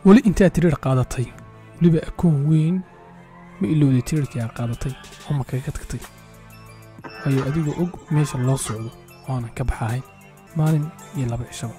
weli intaad tiriir qaadatay weliba akoon weyn ma ilowday tiriirkii aad qaadatay oo ma kaga tagtay waayo adigoo og meesha loo socdo oonan ka baxahayn maalin iyo laba cishaba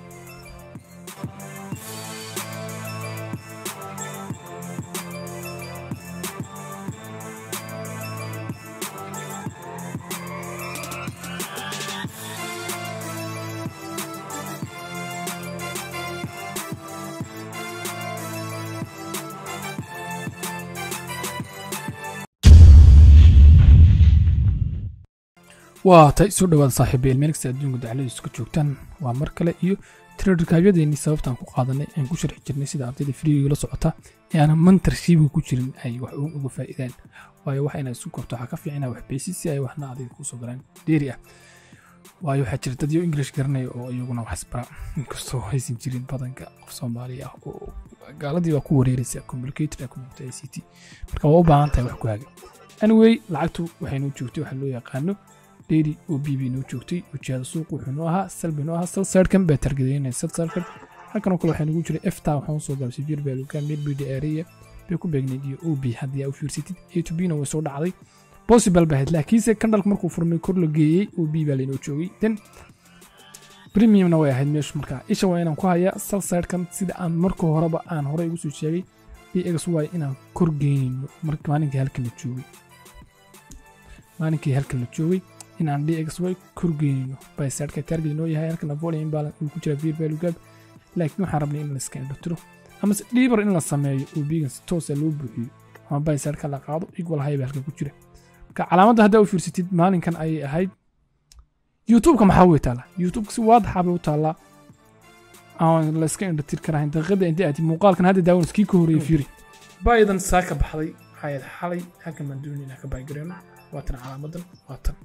waa tay soo dhawaada saaxiibayeel meel kasta adduunka dacladiisu ka joogtaan waa mar kale iyo tiradhirkaabyadeenii sababtaan ku qaadanay aan ku sharxi jirnay sida ardayda friiga la socota ee aanan mantarshiibiga ku jirin ay wax uun uga faa'iidaan waayo waxa inaad isu korto waxaa ka fiican inaad wax beysid si ay waxna adiga kusoo galaan dheeri ah waayo waxaa jira dad yo english garanaya oo iyaguna wax isbara inkastoo haysan jirin badanka qof soomaali ah oo gaaladii baa ku wareeraysa communicated ah community i c t marka waa u baahan tahay wax ku haga anyway lacagtu waxaynoo joogtay waxaa loo yaqaano dheeri oo b b noo joogtay wajahada suuq wuxuu noo ahaa salbi noo ahaa salsarkan baa targedaynaya salsarkan halkanoo kale waxaa nagu jiray efta waxaan usoo galay sibir baaluka midbid area bay ku beegnayd iyo ob haddii aa u fiirsatid a to b na way soo dhacday possible bahayd laakiinse kandhalka markuu furmay kor la geeyey ob baa laynoo joogay then premiumna way ahayd meeshu markaa isha waa inaan ku hayaa salsarkan sida aan marka horeba aan horey ugu soo sheegay bx waay inaan kor geynayno maalinkii halkan la joogay maalinkii halkan la joogay in aan dxy korgeynino bysadka target noo yahay halkana volume imbalance uu ku jira vir value gap laakiin waxaan rabnay in la iska indhatiro amase dhiibar in la sameeyo oo bigan si toosa loo buuxiyo ama bysadka la qaado equal high ba halka ku jira marka calaamadda haddaa u fiirsatid maalinkan ayay ahayd youtubeka maxaa way taallaa youtubeka si waadaxa bay u taallaa aan la iska indhatir karahayn daqiiqada inta aati muuqaalkan hadda daawan iskii ka horeeyay fiiri baydan saa ka baxday waxay xalay halkan baan doonay inaan ka baygareeno waatan calaamadan waatan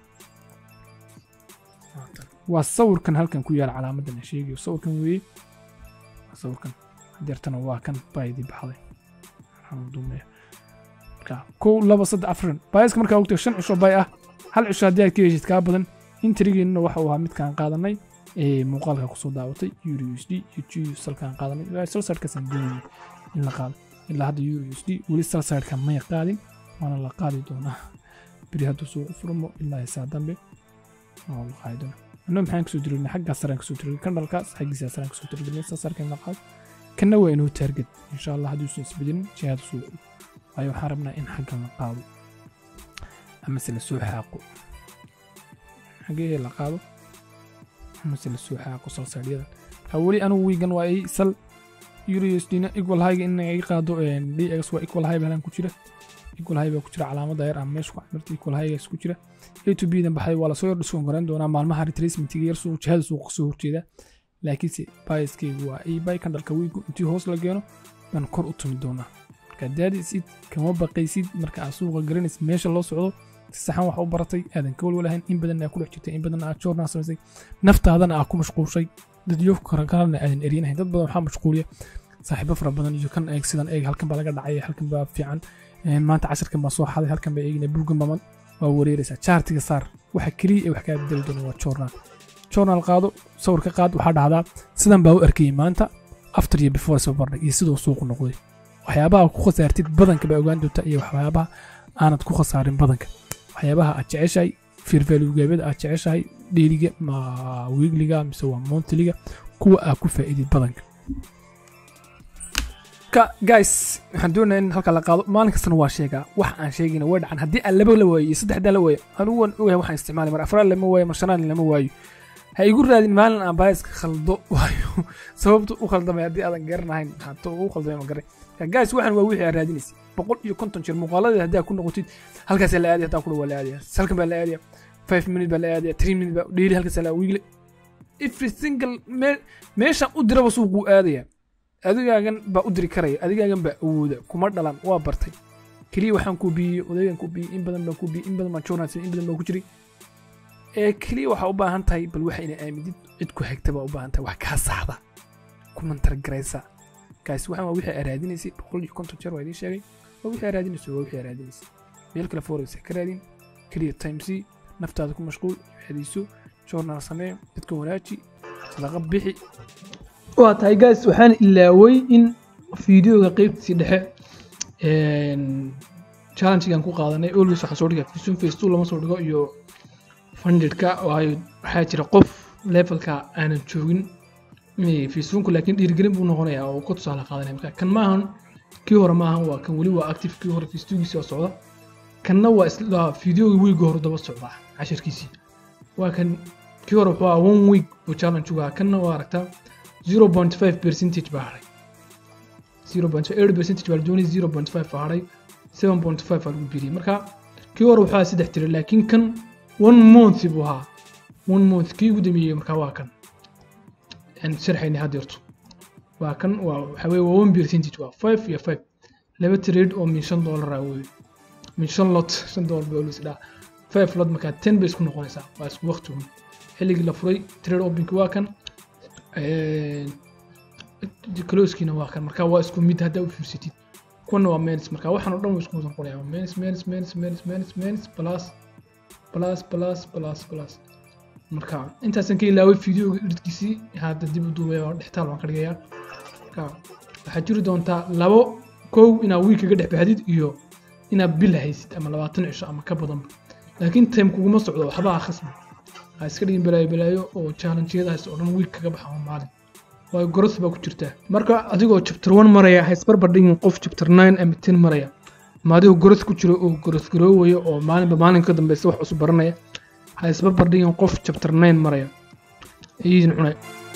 waa sawirkan halkan ku yaala calaamadan sheegayo sawirkan weeye sawirkan deertana waa kan baydii baxday marka kow laba saddex afran baayaska markaa ogtay shan cisho bay ah hal cisho haddii aad ka heshid kaa badan intrigeennuna waxa uu ahaa midkaan qaadanay ee muuqaalka kusoo daawatay euro u s d iyo g salkaan qaadanay salsarkaasaan doonayay in la qaado ilaa hadda euro u s d weli salsarka may qaadin waana la qaadi doonaa beri hadduu suuqu furmo ilaa isaa dambe oo la qaadi doonaa annagu maxaan kasoo dirgnay xaggaa saraan kasoo dirgnay kandhalkaas xaggiisa saraan kasoo dirgnay saasarka in la qaado kanna waa inuu taarget insha allah hadduusan isbedelin jihada suuqu waayo waxaan rabnaa in xaggan la qaado amase la soo xaaqo xagee la qaado amase la soo xaaqo salsaadhyada marka weli anugu wiigan waa ay sal eurosdina equal highga in ay qaado dx waa equal high balan ku jira equal high baa ku jira calaamada yar ama meesha ku camirta equal highgaas ku jira a to b dan baxay waa lasoo yar dhiskoon garan doonaa maalmaha retracementiga yar suuq jihada suuqa kasoo horjeeda laakiinse biaskeygu waa ay bay kandhalka wiigu intii hoos la geeno baan kor u tumi doonaa marka daadisid kama baqaysid marka aad suuqa garanaysid meesha loo socdo si saxan wax u baratay aadan ka walwalahayn in badan aa ku dhex jirtay in badan aad joornaa samaysay naftaadana aa ku mashquulshay dadyo kalena aadan eryanahayn dad badan waxaa mashquuliya saaxiibo fara badan iyo kan eeg sidan eeg halkan baa laga dhacay halkan baa fiican maanta casharkan baa soo xaday halkan baa eegina buuggan baman waa wareeraysaa jaartiga saar waxa keliya ee wax kaa bedeli doona waa journal journal qaado sawirka qaad waxaa dhahdaa sidan baa u arkayay maanta after iyo before isbabardhig iyo siduu suuqu noqday waxyaabaha ku khasaartid badanka baa ogaan doontaa iyo waxyaabaha aanad ku khasaarin badanka waxyaabaha aad jeceshahay firvalugaabada aad jeceshahay dheeliga ma wiigliga mise waa montliga kuwa aad ku faa'iidid badanka guys waxaan doonaya in halka la qaado maalin kastana waa sheegaa wax aan sheegayna way dhacan haddii aan laba la waayo iyo saddexdaa la waayo anugu waan ogahay waxaan isticmaalay mar afraad lama waayo mar shanaad lama waayo ha igu raadin maalin aan baayaska khaldo waayo sababta u khaldamay haddii aadan garanahayn hato u khaldamay ma garay guys waxaan waa wixii aad raadinaysa boqol iyo konton jeer muuqaaladeed haddii aad ku noqotid halkaasaa la aadaya haddaan kudha waa la aadaya salkan baa la aadaya five minute baa la aadaya three minute baa dheeli halkaasaa la wiigle every single meeshaan u diraba suuquu aadaya adigaagan baa u diri karaya adigaagan baa awooda kuma dhalan waa bartay keliya waxaan kuu biyey odaygan kuu biyey in badan baan kuu biyey in badan baan journalist in badan baan ku jiray ee keliya waxaa u baahan tahay bal waxa ina aamidid cid ku hegta baa u baahan tahay wax kaa saxda ku mantargaraysa kaasi waxaan waa wixii aad raadinaysay boqol iyo konton jeer waa idiin sheegay waa wixii aad raadinayso waa wixii aad raadinaysay meel kale forex ka raadin keliya time c naftaada ku mashquul cibaadayso journal samee dadka wanaaji sadaqa bixi waa tahay guys waxaan ilaaway in fiideoga qeybtiisii dhexe challengegan ku qaadanay always waxaan soo dhigaa fisun face two lama soo dhigo iyo fundedka waayo waxaa jira qof levelka aanan joogin facebookku laakiin dhiirigelin buu noqonayaa oo ku tusaale qaadanaya marka kan maahan kii hore maahan waa kan weli waa active kii hore facebookiisi oo socda kanna waa isla fideoga wiiga hore daba socda cashirkiisii waa kan kii hore wuxuu ahaa one week buu challenge ugaa kanna waa aragtaa zero point five percentage baa haray zero point eight percentage baa la doonay zero point five baa haray seven point five baa lagu biriyey marka kii hore wuxuu ahaa saddex tiri laakiin kan one month buu ahaa one month kii ugu dambeeyey markaa waa kan aan sharxayna haddeerto waa kan waa waxa weye waa one percentage waa five iyo five laba trade oo min shan dollar ah weye min shan lot shan dollar baa loo isdhaa five lot markaa ten bay isku noqonaysaa waa isku waqti un xilligii la furay trade openki waa kan closekiina waa kan marka waa isku mid haddaa u fiirsatid kuwana waa menis marka waxaan oo dhan waa isku wada noqonaya menis menis menis menis menis menis plus plus plus plus plus marka intaasan ka ilaaway fideoga editkiisii hadda dib u duubaya oo dhextaal waan ka dhigayaa marka waxaad jiri doontaa labo kow inaad wiil kaga dhex baxdid iyo inaad bil haysid ama labaatan cisho ama ka badanba laakiin time kuguma socdo waxba ha khasbi ha iska dhigin balaayo balaayo oo challenge-yadaas oo dhan wiil kaga baxa oo maalin waayo goros baa ku jirtaa marka adigoo chapter one maraya ha isbarbar dhigin qof chapter nine ama ten maraya ama adigoo goros ku jiro oo goros garoowaya oo maalinba maalin ka dambeysa wax cusub baranaya ha isbarbar dhigin qof chapter nine maraya ayidin cunay